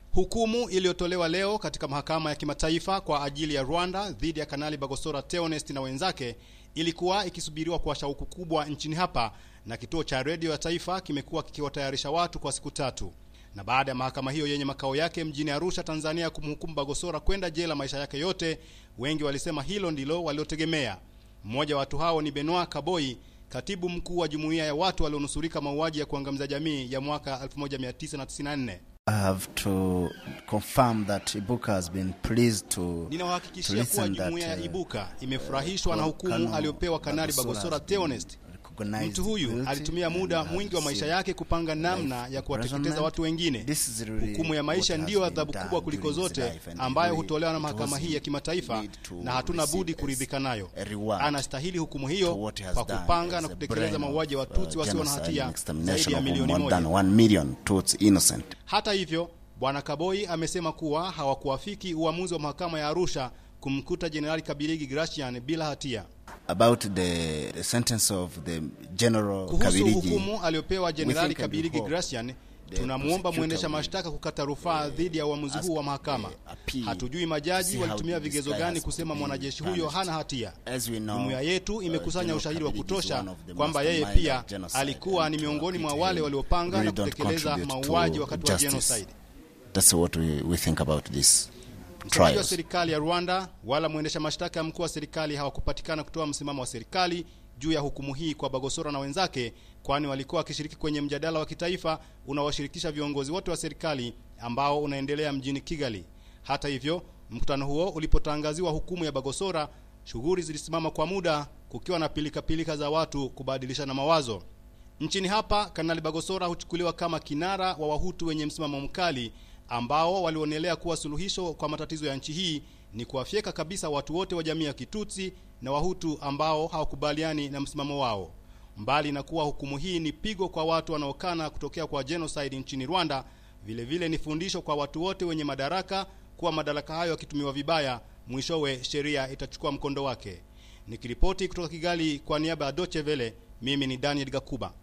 Hukumu iliyotolewa leo katika mahakama ya kimataifa kwa ajili ya Rwanda dhidi ya Kanali Bagosora Theonest na wenzake ilikuwa ikisubiriwa kwa shauku kubwa nchini hapa, na kituo cha redio ya taifa kimekuwa kikiwatayarisha watu kwa siku tatu. Na baada ya mahakama hiyo yenye makao yake mjini Arusha, Tanzania, kumhukumu Bagosora kwenda jela maisha yake yote, wengi walisema hilo ndilo waliotegemea. Mmoja wa watu hao ni Benoit Kaboi, katibu mkuu wa jumuiya ya watu walionusurika mauaji ya kuangamiza jamii ya mwaka 1994. I have to confirm that Ibuka has been pleased to Ninawahakikishia to kuwa listen that, jumuiya ya uh, Ibuka imefurahishwa na hukumu Colonel aliyopewa Kanali Bagosora Bagosora has been Theonest. recognized Mtu huyu guilty alitumia muda and has mwingi wa maisha received yake kupanga namna life ya kuwateketeza imprisonment. watu wengine. This is really Hukumu ya maisha what has ndiyo been adhabu done kubwa kuliko during his zote life and ambayo really hutolewa na it mahakama was hii ya kimataifa, need to na hatuna receive budi as kuridhika nayo. a reward Anastahili hukumu to hiyo what he has kwa done kupanga as na a kutekeleza brain mauaji ya of, uh, Watutsi wasio na genocide hatia and zaidi extermination ya of milioni more than moja. one million Tutsi innocent. Hata hivyo, Bwana Kaboi amesema kuwa hawakuafiki uamuzi wa mahakama ya Arusha kumkuta Jenerali Kabiligi Gracian bila hatia. About the, the sentence of the General Kuhusu Kabiligi, hukumu aliyopewa Jenerali think and Kabiligi hope Gracian, the tunamwomba prosecutor mwendesha will, mashtaka kukata rufaa dhidi ya uamuzi ask huu wa mahakama. the appeal Hatujui to majaji see how walitumia this vigezo guy gani has to kusema be mwanajeshi huyo punished. hana hatia. As we know, Jumuiya yetu uh, imekusanya General ushahidi wa Kabiligi is kutosha one of the kwamba yeye mastermind pia of genocide alikuwa ni and to miongoni mwa acquit wale him waliopanga really na don't kutekeleza contribute to mauaji wakati wa justice. genocide. That's what we, we think about this Msemaji wa trials. serikali ya Rwanda wala mwendesha mashtaka mkuu wa serikali hawakupatikana kutoa msimamo wa serikali juu ya hukumu hii kwa Bagosora na wenzake, kwani walikuwa wakishiriki kwenye mjadala wa kitaifa unaowashirikisha viongozi wote wa serikali ambao unaendelea mjini Kigali. Hata hivyo, mkutano huo ulipotangaziwa hukumu ya Bagosora, shughuli zilisimama kwa muda, kukiwa na pilikapilika za watu kubadilishana mawazo. Nchini hapa, Kanali Bagosora huchukuliwa kama kinara wa Wahutu wenye msimamo mkali ambao walionelea kuwa suluhisho kwa matatizo ya nchi hii ni kuwafyeka kabisa watu wote wa jamii ya Kitutsi na Wahutu ambao hawakubaliani na msimamo wao. Mbali na kuwa hukumu hii ni pigo kwa watu wanaokana kutokea kwa genocide nchini Rwanda, vile vile ni fundisho kwa watu wote wenye madaraka kuwa madaraka hayo yakitumiwa vibaya, mwishowe sheria itachukua mkondo wake. Nikiripoti kutoka Kigali kwa niaba ya Deutsche Welle, mimi ni Daniel Gakuba.